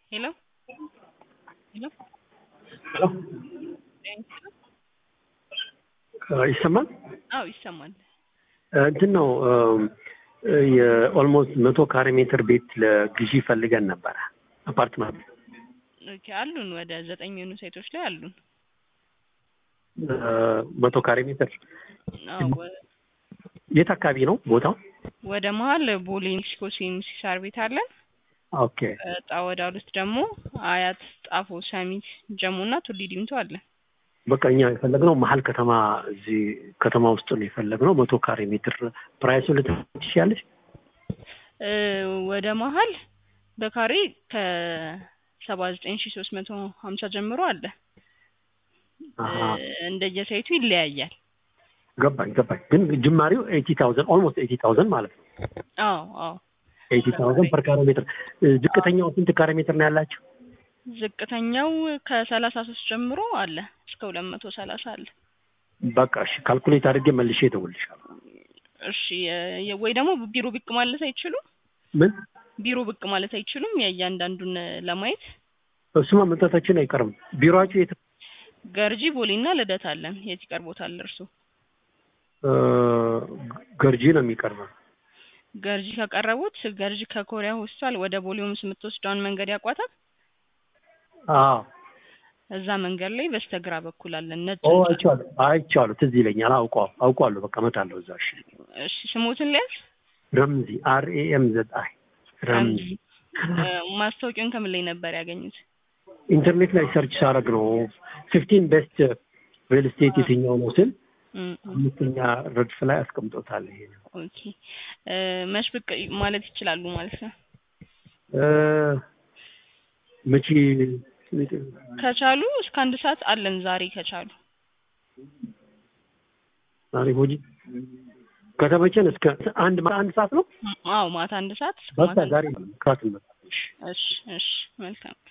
ሄሎ ሄሎ ይሰማል? አዎ ይሰማል። እንትን ነው የኦልሞስት መቶ ካሬ ሜትር ቤት ለግዢ ፈልገን ነበረ አፓርትመንት ኦኬ አሉን ወደ ዘጠኝ የሆኑ ሳይቶች ላይ አሉን። መቶ ካሬ ሜትር አዎ ወ- የት አካባቢ ነው ቦታው? ወደ መሀል ቦሌ ሜክሲኮ ሲኤምሲ ሳር ቤት አለን። ኦኬ እጣ ወዳሉት ደግሞ አያት፣ ጣፎ፣ ሰሚት፣ ጀሞ እና ቱሊ ዲምቱ አለን። በቃ እኛ የፈለግነው መሀል ከተማ እዚህ ከተማ ውስጥ ነው የፈለግነው መቶ ካሬ ሜትር ፕራይሱ ልትችያለች? እ ወደ መሀል በካሬ ከሰባ ዘጠኝ ሺ ሶስት መቶ ሀምሳ ጀምሮ አለ። አሀ። እ እንደየሳይቱ ይለያያል። ገባኝ ገባኝ። ግን ጅማሬው ኤይቲ ታውዘንድ ኦልሞስት ኤይቲ ታውዘንድ ማለት ነው። አዎ አዎ ኤይቲ ታውዘንድ ፐር ካሬ ሜትር። ዝቅተኛው ስንት ካሬ ሜትር ነው ያላቸው? ዝቅተኛው ከሰላሳ ሶስት ጀምሮ አለ እስከ ሁለት መቶ ሰላሳ አለ። በቃ እሺ፣ ካልኩሌት አድርጌ መልሼ እደውልልሻለሁ። እሺ የ- የ- ወይ ደግሞ ቢሮ ብቅ ማለት አይችሉም? ምን ቢሮ ብቅ ማለት አይችሉም? የእያንዳንዱን ለማየት እሱማ መምጣታችን አይቀርም። ቢሮአችሁ የት? ገርጂ ቦሌና ልደት አለን። የት ይቀርቦታል እርሱ? እ፣ ገርጂ ነው የሚቀርበው። ገርጂ ከቀረቡት ገርጂ ከኮሪያ ሆስፒታል ወደ ቦሌ ሆምስ የምትወስደውን መንገድ ያቋታል። አዎ እዛ መንገድ ላይ በስተግራ በኩል አለን ነጭ ኦ ህንጻ። አይቼዋለሁ አይቼዋለሁ። ትዝ ይለኛል። አውቀዋለሁ አውቀዋለሁ። በቃ እመጣለሁ እዛ። እሺ እሺ ስሞትን ሊያዝ ረምዚ አር ኤ ኤም ዘድ አይ ረምዚ ማስታወቂያውን ከምን ላይ ነበር ያገኙት? ኢንተርኔት ላይ ሰርች ሳረግ ነው ፊፍቲን ቤስት ሪል ስቴት የትኛው ነው ስል እም፣ እም። አምስተኛ ረድፍ ላይ አስቀምጦታል። ይሄ ነው ኦኬ እ፣ መች ብቅ ማለት ይችላሉ ማለት ነው። እ፣ መቼ ከቻሉ እስከ አንድ ሰዓት አለን ዛሬ ከቻሉ። ዛሬ ሆጂ ከተመቸን እስከ አንድ አንድ ሰዓት ነው። አዎ ማታ አንድ ሰዓት እስከ በቃ ማታ አንድ ዛሬ ሰዓት። ክራት እንመጣለን። እሺ እሺ እሺ መልካም